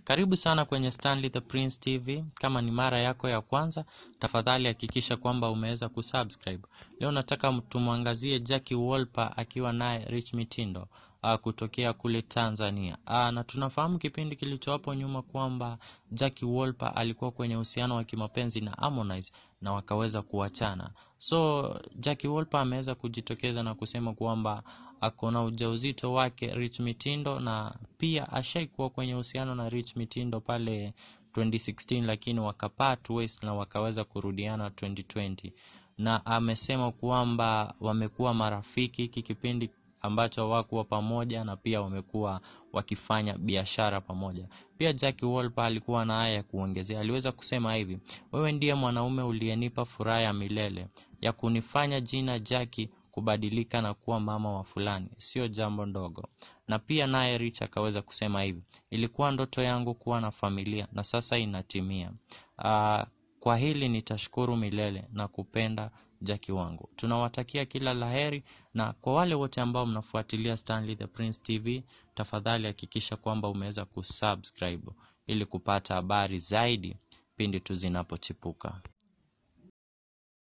Karibu sana kwenye Stanley the Prince TV. Kama ni mara yako ya kwanza, tafadhali hakikisha kwamba umeweza kusubscribe. Leo nataka tumwangazie Jackie Wolper akiwa naye Rich Mitindo uh, kutokea kule Tanzania. Uh, na tunafahamu kipindi kilichowapo nyuma kwamba Jackie Wolper alikuwa kwenye uhusiano wa kimapenzi na Harmonize na wakaweza kuachana. So Jackie Wolper ameweza kujitokeza na kusema kwamba ako na ujauzito wake Rich Mitindo na pia ashaikuwa kwenye uhusiano na Rich Mitindo pale 2016 lakini wakapart ways na wakaweza kurudiana 2020 na amesema kwamba wamekuwa marafiki hiki kipindi ambacho hawakuwa pamoja na pia wamekuwa wakifanya biashara pamoja. Pia Jackie Wolper alikuwa na haya ya kuongezea, aliweza kusema hivi: wewe ndiye mwanaume uliyenipa furaha ya milele ya kunifanya jina Jackie kubadilika na kuwa mama wa fulani, sio jambo ndogo. Na pia naye Rich akaweza kusema hivi: ilikuwa ndoto yangu kuwa na familia na sasa inatimia. Uh, kwa hili nitashukuru milele na kupenda Jackie wangu. Tunawatakia kila laheri, na kwa wale wote ambao mnafuatilia Stanley the Prince TV, tafadhali hakikisha kwamba umeweza kusubscribe ili kupata habari zaidi pindi tu zinapochipuka.